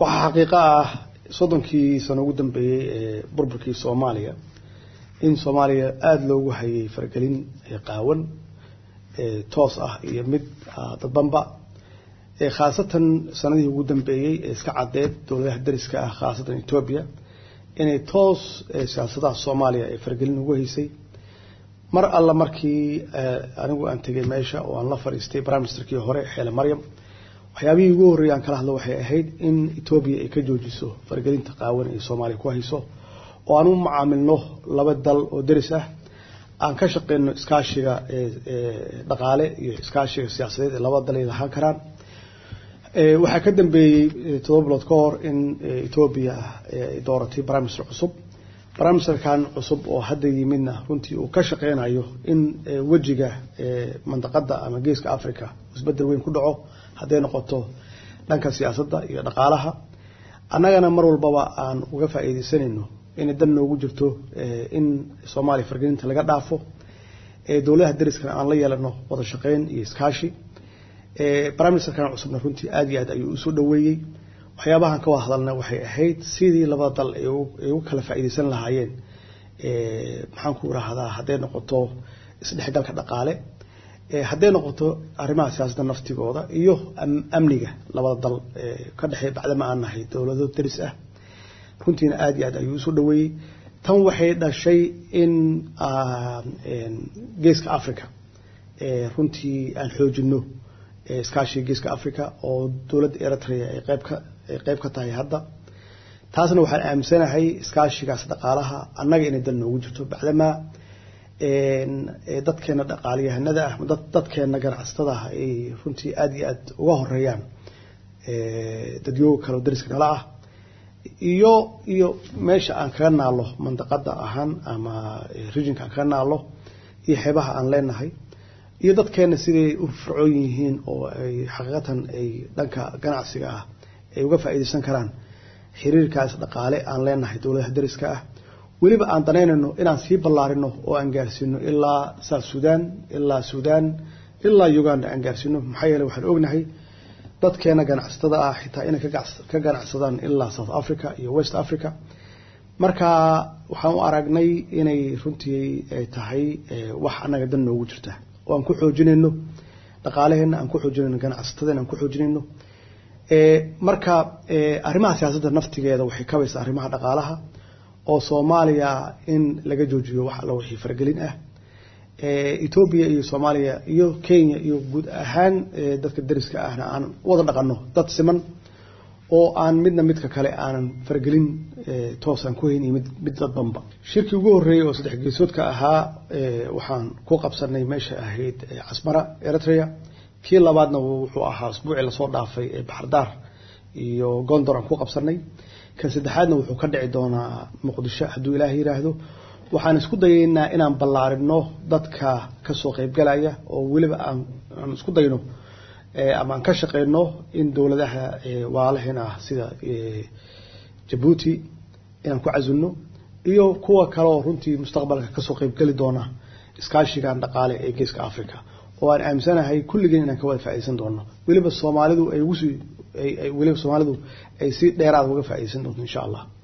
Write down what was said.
waxaa xaqiiqo ah soddonkii sano ugu dambeeyey ee burburkii soomaaliya in soomaaliya aada loogu hayay faragelin qaawan toos ah iyo mid dadbanba khaasatan sanadihii ugu dambeeyey ee iska caddeed dowladaha dariska ah khaasatan etoobiya inay toos siyaasadaha soomaaliya ee faragelin ugu haysay mar alla markii anigu aan tegay meesha oo aan la fadhiistay prime ministerkii hore xeele maryam waxyaabihii ugu horreeyay aan kala hadlo waxay ahayd in etoobiya ay ka joojiso faragelinta qaawan ee soomaaliya ku hayso oo aan u macaamilno laba dal oo deris ah aan ka shaqeyno iskaashiga dhaqaale iyo iskaashiga siyaasadeed ee labada dal ay lahaan karaan waxaa ka dambeeyey todoba bilood ka hor in etoobiya ay dooratay prime minister cusub prime ministerkan cusub oo hadda yimidna runtii uu ka shaqeynayo in wejiga mandaqada ama geeska africa isbedel weyn ku dhaco hadday noqoto dhanka siyaasadda iyo dhaqaalaha annagana mar walbaba aan uga faa'iideysanayno inay dan noogu jirto in soomaaliya fargelinta laga dhaafo dowladaha dariskana aan la yeelano wada shaqeyn iyo iskaashi prime ministerkan cusubna runtii aada iyo aad ayuu usoo dhaweeyey waxyaabahan ka wada hadalna waxay ahayd sidii labada dal ay u kala faa'iideysan lahaayeen maxaan ku irahdaa hadday noqoto isdhexgalka dhaqaale hadday noqoto arrimaha siyaasadda naftigooda iyo amniga labada dal ka dhexeey bacdama aan nahay dowlado daris ah runtiina aada iyo aad ayuu usoo dhaweeyey tan waxay dhashay in geeska africa runtii aan xoojino iskaashiga geeska africa oo dowladda eritrea ay qeybka ay qeyb ka tahay hadda taasna waxaan aaminsanahay iskaashigaas dhaqaalaha annaga inay dal noogu jirto bacdamaa dadkeena dhaqaaliyahanada ah dadkeena ganacsatada ah ay runtii aada iyo aada uga horeeyaan dadyooga kale oo dariska nala ah iyo iyo meesha aan kaga naalo mandaqada ahaan ama regionka aan kaga naalo iyo xeebaha aan leenahay iyo dadkeena siday u fircoon yihiin oo ay xaqiiqatan ay dhanka ganacsiga ah ay uga faa'iideysan karaan xiriirkaas dhaqaale aan leenahay dowladaha dariska ah weliba aan danaynayno inaan sii ballaarino oo aan gaarsiino ilaa south sudan ilaa sudan ilaa uganda aan gaarsiino maxaa yeele waxaan ognahay dadkeena ganacsatada ah xitaa inay ka ganacsadaan ilaa south africa iyo west africa marka waxaan u aragnay inay runtii ay tahay wax annaga dan noogu jirta oo aan ku xoojinayno dhaqaalaheena aan ku xoojinayno ganacsatadena aan ku xoojinayno marka arrimaha siyaasadda naftigeeda waxay kabaysaa arrimaha dhaqaalaha oo soomaaliya in laga joojiyo wax alla wixii faragelin ah etoobiya iyo soomaaliya iyo kenya iyo guud ahaan dadka dariska ahna aan wada dhaqano dad siman oo aan midna midka kale aanan faragelin toosaan ku hayn iyo mid mid dadbanba shirkii ugu horreeyey oo saddex geesoodka ahaa waxaan ku qabsanay meesha ahayd casmara eritrea kii labaadna wuxuu ahaa usbuucii lasoo dhaafay ee baxardaar iyo gondor aan ku qabsanay kan saddexaadna wuxuu ka dhici doonaa muqdisho hadduu ilaah yiraahdo waxaan isku dayaynaa inaan ballaarino dadka kasoo qeybgalaya oo weliba aan isku dayno ama aan ka shaqeyno in dowladaha walaalaheena ah sida jabuuti inaan ku casilno iyo kuwa kale oo runtii mustaqbalka kasoo qeybgeli doona iskaashigan dhaqaale ee geeska africa oo aan aaminsanahay kulligeen inaan ka wada faaideysan doono weliba soomaalidu ay ugusii weliba soomaalidu ay si dheeraad uga faaideysan doonto insha allah